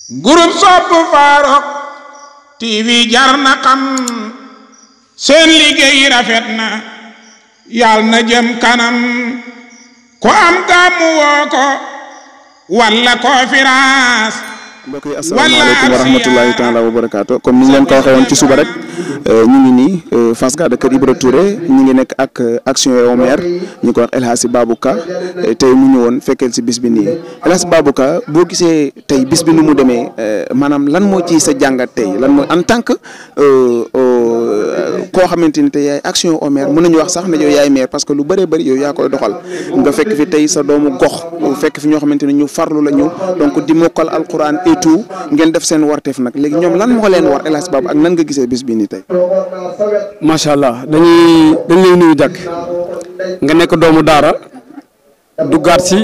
groupe sopp Farokh TV jar na xam seen liggéey rafet na yàlla na jëm kanam ku am gàmmu woo ko walla conférence mbokk yi asalaamaaleykum wa rahmatulahi taala wa barakaatu comme ni ñu leen ko waxee woon ci suba rek ñu ngi nii Fass Gade kër Ibra Touré ñu ngi nekk ak action au maire ñu ko wax El Hadji Babou Ka tey mu ñëwoon fekkeel si bis bi nii El Hadji Babou Ka boo gisee tey bis bi nu mu demee maanaam lan moo ci sa jàngat tey lan mooy en tant que koo xamante ni tey yaay action au maire mën nañu wax sax ne yow yaay maire parce que lu bëree bëri yow yaa koy doxal nga fekk fi tey sa doomu gox fekk fi ñoo xamante ni ñu farlu la ñu donc di mokkal alquran et tout ngeen def seen warteef nag léegi ñoom lan moo leen war El Hadji Babou ak nan nga gisee bis bi nii tey. macha allah dañuy dañ lay nuyu jàkk nga nekk doomu daara duggaat ci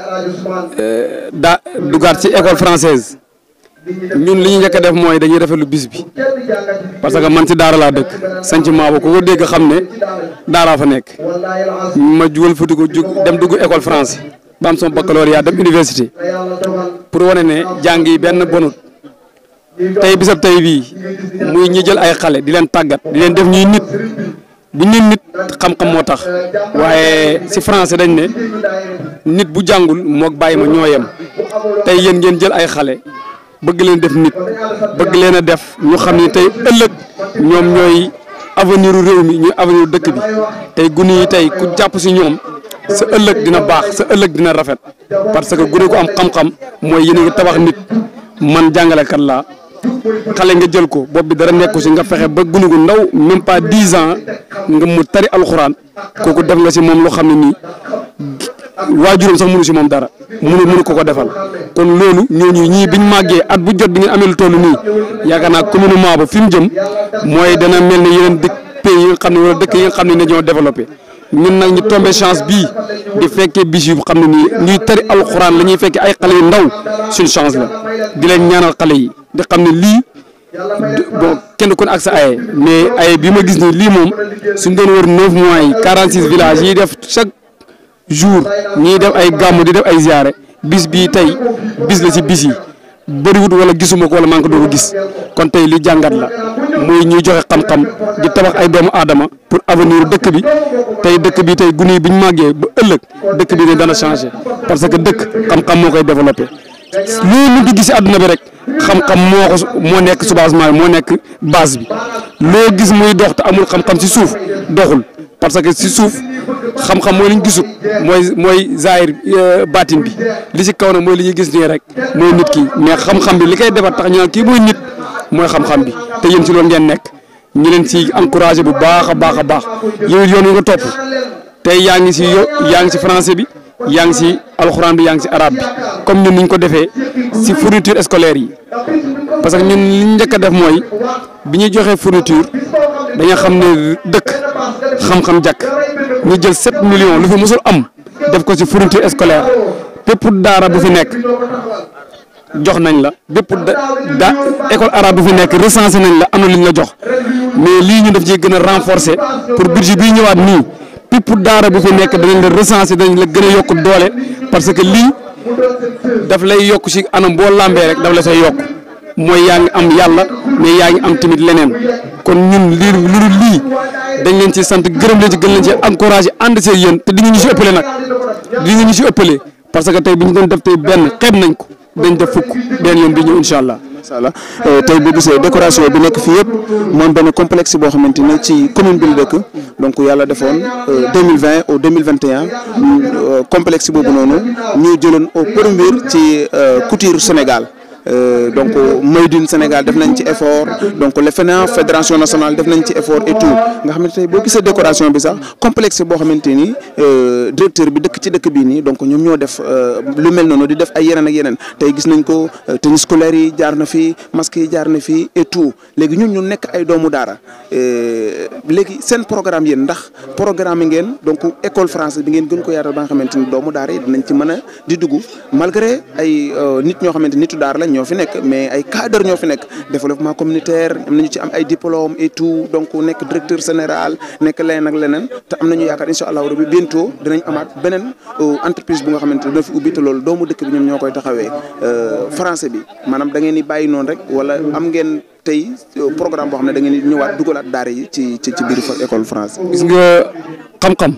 daa duggaat ci école française ñun li ñu njëkk a def mooy dañuy rafetlu bis bi parce que man ci daara laa dëkk sanc maabo ku ko dégg xam ne daaraa fa nekk ma jugal futi ko jug dem dugg école français ba am sama baccalauréat dem université pour wane ne jàng yi benn bonut tey bisab tey bii muy ñi jël ay xale di leen tàggat di leen def ñuy nit bu ñu nit xam-xam moo tax waaye ci français dañ ne nit bu jàngul moog bàyyi ma ñoo yem tey yéen ngeen jël ay xale bëgg leen def nit bëgg leen a def ñu xam ne tey ëllëg ñoom ñooy avenir u réew mi ñooy avenir u dëkk bi tey gune yi tey ku jàpp ci ñoom sa ëllëg dina baax sa ëllëg dina rafet parce que gune ko am xam-xam mooy yéen a ngi tabax nit man jàngalekat laa xale nga jël ko bopp bi dara nekku si nga fexe ba gune gu ndaw même pas dix ans nga mu tari alxuraan kooku def nga si moom loo xam ne nii waajuram sax mënu si moom dara mënu mënu ko ko defal kon loolu ñooñu ñii biñ màggee at bu jot bi ngeen amee lu toll nii yaakaar naa commune Maabo fi mu jëm mooy dana mel ne yeneen dëkk pays yi nga xam ne wala dëkk yi nga xam ne dañoo développé ñun nag ñu tombé chance bii di fekkee bis yu xam ne nii ñuy tari alxuraan la ñuy fekkee ay xale yu ndaw suñ chance la di leen ñaanal xale yi di xam ne lii bon kenn ku ne ak sa aye mais aye bi ma gis nii lii moom suñ doon wër neuf mois yi quarante six villages yi def chaque jour ñiy def ay gàmmu di def ay ziare bis bii tey bis la si bis yi bëriwut wala gisuma ko wala maa ngi ko doon gis kon tey li jàngat la muy ñuy joxe xam-xam di tabax ay doomu aadama pour avenir dëkk bi tey dëkk bi tey gune yi bi ñu màggee ba ëllëg dëkk bi ne dana changé parce que dëkk xam-xam moo koy développé loolu di gis si àdduna bi rek xam-xam moo ko moo nekk soubassement moo nekk base bi loo gis muy dox te amul xam-xam si suuf doxul parce que si suuf xam-xam mooy li ñu gisut mooy mooy zaahir baatin bi li ci kaw nag mooy li ñuy gis nii rek mooy nit ki mais xam-xam bi li koy defar tax ñu naan kii mooy nit mooy xam-xam bi te yéen ci loolu ngeen nekk ñu leen ci encouragé bu baax a baax a baax yow yoon wi nga topp tey yaa ngi si yo yaa ngi si français bi yaa ngi si alxuraan bi yaa ngi si arabe bi comme ñun ni ñu ko defee si fourniture scolaire yi parce que ñun li ñu njëkk a def mooy bi ñuy joxee fourniture dañoo xam ne dëkk xam-xam jàkk ñu jël 7 millions lu fi mosul am def ko ci fourniture scolaire bépp daara bu fi nekk jox nañ la bépp da école arabe bu fi nekk recensé nañ la am na lu ñu la jox mais lii ñu def ci gën a renforcer pour budget bii ñëwaat nii bépp daara bu fi nekk danañ la recensé dañ la gën a yokk doole parce que lii daf lay yokk ci anam boo lambee rek daf la say yokk mooy yaa ngi am yàlla mais yaa ngi am tamit leneen kon ñun lii lu dul lii dañ leen ci sant gërëm leen ci gën leen ci encouragé ànd see yéen te di nga ñu si ëppale nag di nga ñu si ëppale parce que tey bi ñu doon def tey benn xeeb nañ ko dañ def fukk benn yoon bi ñëw incha allah. incha allah tey boo gisee décoration bi nekk fii yëpp moom benn complexe boo xamante ne ci commune bi la dëkk donc yàlla defoon 2020 au 2021 complexe boobu noonu ñu jëloon au premier ci couture Sénégal. Euh, donc Made in Sénégal def nañ ci effort donc le FNA fédération nationale def nañ ci effort et tout nga xamante ne boo gisee décoration bi sax complexe boo xamante ni directeur bi dëkk ci dëkk bii nii donc ñoom ñoo def lu mel noonu di def ay yeneen ak yeneen tey gis nañ ko tennis scolaire yi jaar na fi masque yi jaar na fi et tout léegi ñun ñu nekk ay doomu daara léegi seen programme yéen ndax programme ngeen donc école française bi ngeen gën ko yaatal ba nga xamante ni doomu daara yi dinañ ci mën a di dugg malgré ay nit ñoo xamante nitu daara lañ ñoo fi nekk mais ay cadre ñoo fi nekk développement communautaire am nañu ci am ay diplôme et tout donc nekk directeur général nekk leneen ak leneen te am nañu yaakaar incha allahu rabi bientôt dinañ amaat beneen entreprise bu nga xamante ne dina fi ubbi te loolu doomu dëkk bi ñoom ñoo koy taxawee français bi maanaam da ngeen di bàyyi noonu rek wala am ngeen tey programme boo xam ne da ngeen di ñëwaat dugalaat daara yi ci ci ci biir école français. gis nga xam-xam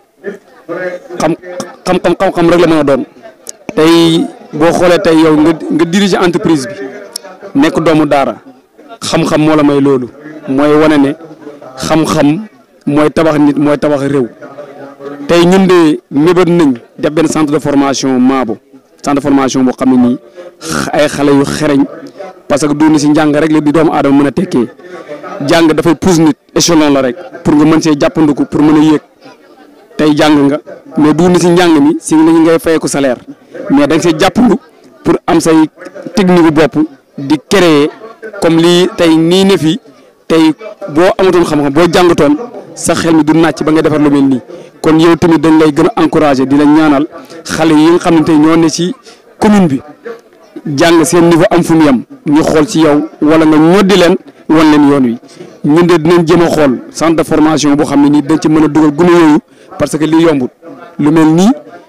xam xam-xam xam-xam rek la mën a doon tey boo xoolee tey yow nga nga diriger entreprise bi nekk doomu daara xam-xam moo la may loolu mooy wane ne xam-xam mooy tabax nit mooy tabax réew tey ñun de mébét nañ def benn centre de formation Maabo centre de formation boo xam ne nii ay xale yu xereñ parce que du si njàng rek la di doomu aadama mën a tekkee jàng dafay pousse nit échelon la rek pour nga mën see jàppandiku pour mën a yéeg tey jàng nga mais du si njàng mi si lañu ngay fayee ko salaire mais da nga see jàppandu pour am say technique bopp di créer comme lii tey nii ne fi tey boo amatoon xam-xam boo jàngatoon sa xel mi du nàcc ba nga defar lu mel nii kon yow tamit dañ lay gën a encourager di la ñaanal xale yi nga xam ne tey ñoo ne ci commune bi jàng seen niveau am fu mu yem ñu xool ci yow wala nga ñoddi leen wan leen yoon wi ñun de dinañ jëm a xool centre de formation boo xam ne nii dañ ci mën a dugal gune yooyu parce que lii yombul lu mel nii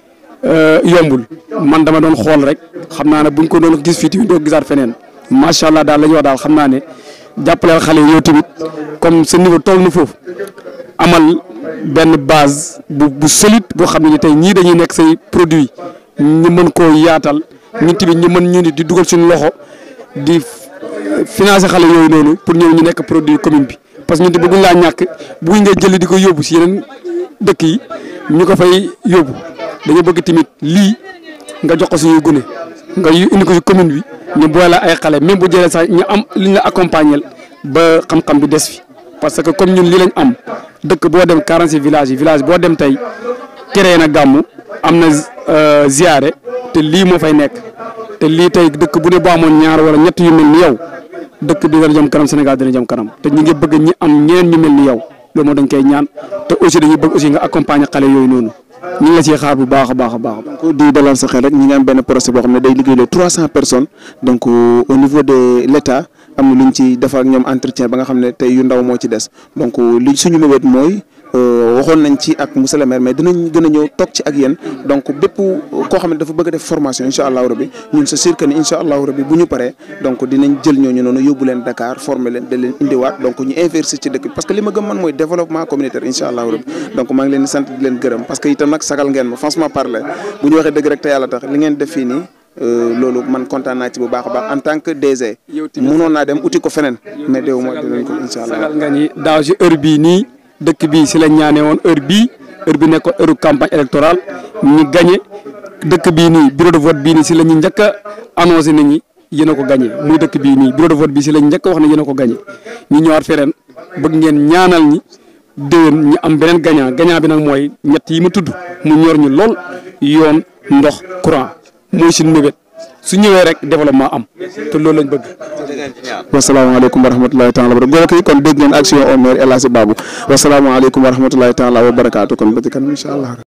yombul man dama doon xool rek xam naa ne buñ ko doon gis fii tamit doo gisaat feneen macha allah daal la ñuy wax daal xam naa ne jàppaleel xale yow tamit comme sa niveau toll na foofu amal benn base bu bu solide boo xam ne ni tey ñii dañuy nekk say produit ñu mën koo yaatal ñun tamit ñu mën ñu ni di dugal suñu loxo di financer xale yooyu noonu pour ñëw ñu nekk produit commune bi parce que ñun tamit bëgguñ laa ñàkk bëgguñ ngay jëli di ko yóbbu si yeneen dëkk yi ñu ko fay yóbbu dañu bëgg tamit lii nga jox ko suñuy gune nga indi ko si commune bi ñu boole ay xale même bu jëlee sax ñu am li ñu la accompagner ba xam-xam bi des fi parce que comme ñun lii lañ am dëkk boo dem 46 villages yi village boo dem tey créé na gàmmu am na ziyaare te lii moo fay nekk te lii tey dëkk bu ne boo amoon ñaar wala ñett yu mel ni yow dëkk bi dina jëm kanam Sénégal dina jëm kanam te ñu ngi bëgg ñi am ñeneen ñu mel ni yow loolu moo dañ koy ñaan te aussi dañuy bëgg aussi nga accompagner xale yooyu noonu ñu ngi la ciy xaar bu baax a baax a baax. donc di dalal sa xel rek ñi ngi am benn projet boo xam ne day liggéey trois cent personnes donc au niveau de l' état am na lu ñu ci defar ak ñoom entretien ba nga xam ne tey yu ndaw moo ci des donc li suñu mébét mooy waxoon nañ ci ak monsieur le maire mais dinañ gën a ñëw toog ci ak yéen donc bépp koo xam ne dafa bëgg a def formation incha allahu rabi ñun c'est sûr que ni incha allahu rabi bu ñu paree donc dinañ jël ñooñu noonu yóbbu leen Dakar former leen da leen indiwaat donc ñu investir ci dëkk bi parce que li ma gëm man mooy développement communautaire incha allahu rabi donc maa ngi leen di sant di leen gërëm parce que itam nag sagal ngeen ma franchement parler bu ñu waxee dëgg rek te yàlla tax li ngeen def fii nii loolu man kontaan naa ci bu baax a baax en tant que DG. mënoon naa dem uti ko feneen. mais déw ma dinañ ko incha allah. sagal nga ni daaw si heure bii nii dëkk bii si la ñaanee woon heure bii heure bi nekkoon heure campagne électorale ñu gagné dëkk bii nii bureau de vote bii nii si la ñu njëkk a annoncé nit ñi yéen a ko gagné muy dëkk bii nii bureau de vote bii si la ñu njëkk a wax ne yéen a ko gagné ñu ñëwaat feneen bëgg ngeen ñaanal ñi déwén ñu am beneen gagnant gagnant bi nag mooy ñett yi ma tudd mu ñor ñu lool yoon ndox courant mooy suñu mébét su ñëwee rek développement am te loolu lañ bëgg. wasalaamaaleykum wa rahmatulahi taala wa barakatu kon dégg ngeen action au maire El Hadji Babou wasalaamaaleykum wa rahmatulahi taala wa barakaatu kon ba ci kanam incha allah.